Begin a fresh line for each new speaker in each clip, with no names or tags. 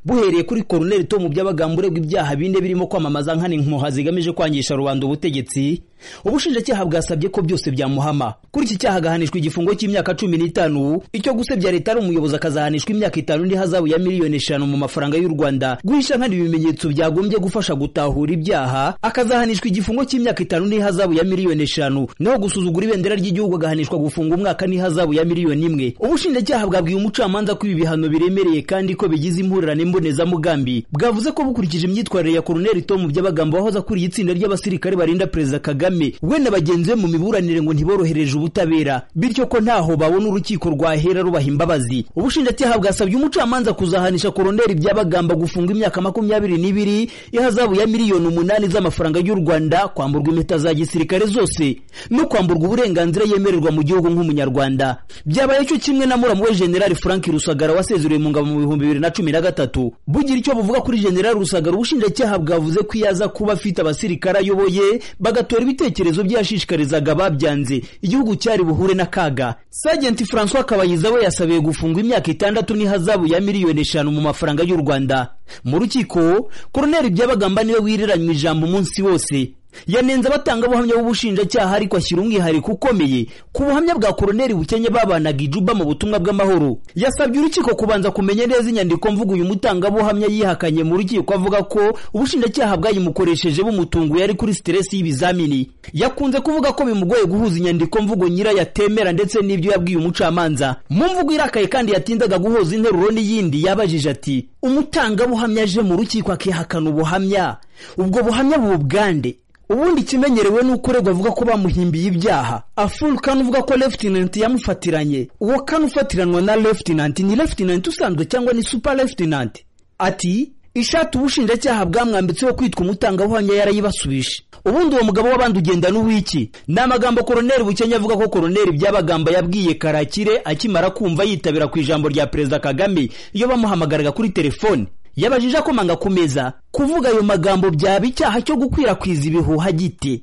buhereye kuri Colonel Tom Byabagamba uregwa ibyaha bine birimo kwamamaza nkana inkoha zigamije kwangisha rubanda ubutegetsi ubushinjacyaha bwasabye ko byose byamuhama kuri iki cyaha agahanishwa igifungo cy'imyaka cumi n'itanu icyo gusebya leta ari umuyobozi akazahanishwa imyaka itanu n'ihazabu ya miliyoni eshanu mu mafaranga y'u rwanda guhisha nkana ibimenyetso byagombye gufasha gutahura ibyaha akazahanishwa igifungo cy'imyaka itanu n'ihazabu ya miliyoni eshanu naho gusuzugura ibendera ry'igihugu agahanishwa gufunga umwaka n'ihazabu ya miliyoni imwe ubushinjacyaha bwabwiye umucamanza ko ibi bihano biremereye kandi ko bigize impurirane mbonezamugambi bwavuze ko bukurikije imyitwarire ya koroneli tomu by'abagambo wahoze akuriye itsinda ry'abasirikare barinda perezida kagame kagame we na bagenzi be mu miburanire ngo ntiborohereje ubutabera bityo ko ntaho babona urukiko rwahera rubaha imbabazi ubushinjacyaha bwasabye umucamanza kuzahanisha koroneli byabagamba gufunga imyaka makumyabiri n'ibiri ihazabu ya miliyoni umunani z'amafaranga y'u rwanda kwamburwa impeta za gisirikare zose no kwamburwa uburenganzira yemererwa mu gihugu nk'umunyarwanda byabaye cyo kimwe na muramu we generali frank rusagara wasezereye mu ngabo mu bihumbi bibiri na cumi na gatatu bugira icyo buvuga kuri generali rusagara ubushinjacyaha bwavuze ko iyo aza kuba afite abasirikare ayoboye bagatora ibite ibitekerezo byashishikarizaga babyanze igihugu cyari buhure n'akaga sajenti francois kabayiza we yasabiye gufungwa imyaka itandatu n'ihazabu ya miliyoni eshanu mu mafaranga y'u rwanda mu rukiko koroneli byabagamba niwe wiriranywe ijambo umunsi wose yanenze abatangabuhamya b'ubushinjacyaha ariko ashyira umwihariko ukomeye ku buhamya bwa koroneli bukenya babanaga ijuba mu butumwa bw'amahoro yasabye urukiko kubanza kumenya neza inyandiko mvugo uyu mutangabuhamya yihakanye mu rukiko avuga ko ubushinjacyaha bwayimukoresheje bumutunguye ari kuri siteresi y'ibizamini yakunze kuvuga ko bimugoye guhuza inyandiko mvugo nyirayo atemera ndetse n'ibyo yabwiye umucamanza mu mvugo irakaye kandi yatindaga guhuza interuro n'iyindi yabajije ati umutangabuhamya aje mu rukiko akihakana ubuhamya ubwo buhamya bugande ubundi ikimenyerewe ni uko uregwa avuga ko bamuhimbiye ibyaha afurukani uvuga ko lefutinanti yamufatiranye uwo kane ufatiranwa na lefutinanti ni lefutinanti usanzwe cyangwa ni supa lefutinanti ati ishati ubushinjacyaha bwamwambitseho kwitwa umutangabuhamya yarayibasubije ubundi uwo mugabo w'abandi ugenda n'uwiki ni amagambo koroneli bukenya avuga ko koroneli byabagamba yabwiye karakire akimara kumva yitabira ku ijambo rya perezida kagame iyo bamuhamagaraga kuri telefoni yabajije akomanga ku meza kuvuga ayo magambo byaba icyaha cyo gukwirakwiza ibihuha gite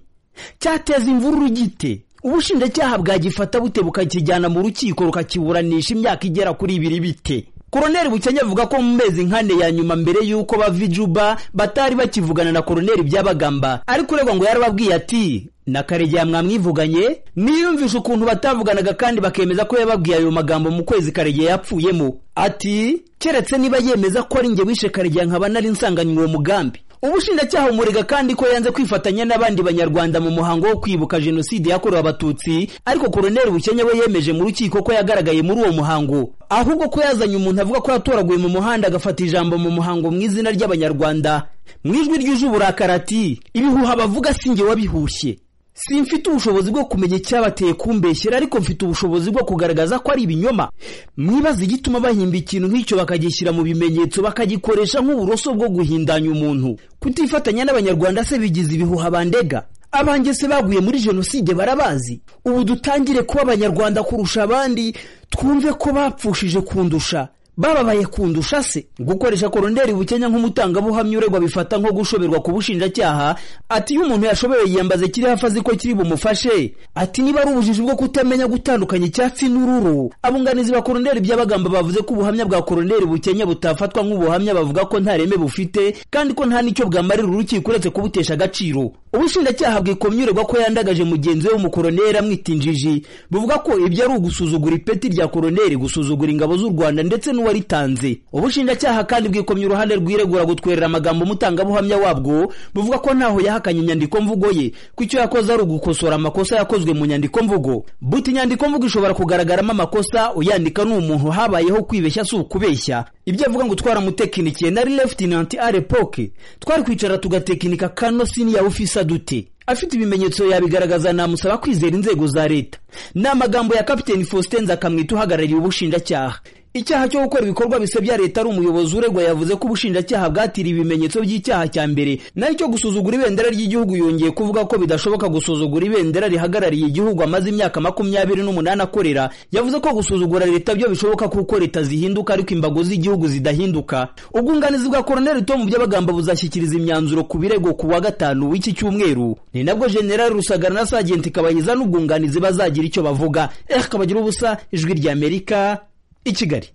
cyateza imvururu gite ubushinjacyaha bwagifata bute bukakijyana mu rukiko rukakiburanisha imyaka igera kuri ibiri bite koroneli bukenya avuga ko mu mezi nkane ya nyuma mbere y'uko bava ijuba batari bakivugana na koroneli byabagamba ariko uregwa ngo yarababwiye ati na karegeya mwamwivuganye niyumvisha ukuntu batavuganaga kandi bakemeza ko yababwiye ayo magambo mu kwezi karegeya yapfuyemo ati keretse niba yemeza ko ari njye wishe karegeya nkaba nari nsanganywe uwo mugambi ubushinjacyaha umurega kandi ko yanze kwifatanya n'abandi banyarwanda mu muhango wo kwibuka jenoside yakorewe abatutsi ariko koroneli bukenya we yemeje mu rukiko ko yagaragaye muri uwo muhango ahubwo ko yazanye umuntu avuga ko yatoraguye mu muhanda agafata ijambo mu muhango mu izina ry'abanyarwanda mu ijwi ryuje uburakari ati ibihuha bavuga si njye wabihushye simfite ubushobozi bwo kumenya icyabateye kumbeshyera ariko mfite ubushobozi bwo kugaragaza ko ari ibinyoma mwibaza igituma bahimba ikintu nk'icyo bakagishyira mu bimenyetso bakagikoresha nk'uburoso bwo guhindanya umuntu kutifatanya n'abanyarwanda se bigize ibihuha bandega abanjye se baguye muri jenoside barabazi ubu dutangire kuba abanyarwanda kurusha abandi twumve ko bapfushije kundusha bababaye kundusha se gukoresha koroneli bukenya nk'umutangabuhamya uregwa bifata nko gushoberwa ku bushinjacyaha ati iyo umuntu yashobewe yiyambaze kiri hafi azi ko kiri bumufashe ati niba ari ubujiji bwo kutamenya gutandukanya icyatsi n'ururu abunganizi ba koroneli by'abagamba bavuze ko ubuhamya bwa koroneli bukenya butafatwa nk'ubuhamya bavuga ko nta reme bufite kandi ko nta n'icyo bwamarira urukiko uretse kubutesha agaciro ubushinjacyaha bwikomye uregwa ko yandagaje mugenzi we w'umukoroneli amwita injiji buvuga ko ibyo ari ugusuzugura ipeti rya koroneli gusuzugura ingabo z'u rwanda ndetse n'uwa waritanze ubushinjacyaha kandi bwikomye uruhande rwiregura gutwerera amagambo umutangabuhamya wabwo buvuga ko ntaho yahakanye inyandiko mvugo ye ko icyo yakoze ari ugukosora amakosa yakozwe mu nyandiko mvugo buti inyandiko mvugo ishobora kugaragaramo amakosa uyandika ni umuntu habayeho kwibeshya si ukubeshya ibyo avuga ngo twaramutekinikiye nari lefutinanti arepoke twari kwicara tugatekinika kano siniya ufisa dute afite ibimenyetso yabigaragaza namusaba kwizera inzego za leta ni amagambo ya kapiteni faustin nzakamwita uhagarariye ubushinjacyaha icyaha cyo gukora ibikorwa bisebya leta ari umuyobozi uregwa yavuze ko ubushinjacyaha bwatiriye ibimenyetso by'icyaha cya mbere nayo cyo gusuzugura ibendera ry'igihugu yongeye kuvuga ko bidashoboka gusuzugura ibendera rihagarariye igihugu amaze imyaka makumyabiri n'umunani akorera yavuze ko gusuzugura leta byo bishoboka kuko leta zihinduka ariko imbago z'igihugu zidahinduka ubwunganizi bwa koroneli tom by'abagamba buzashyikiriza imyanzuro ku birego ku wa gatanu w'iki cyumweru ni nabwo generali rusagara na sajenti kabayiza n'ubwunganizi bazagira icyo bavuga eh kabagira ubusa ijwi ry'amerika i kigali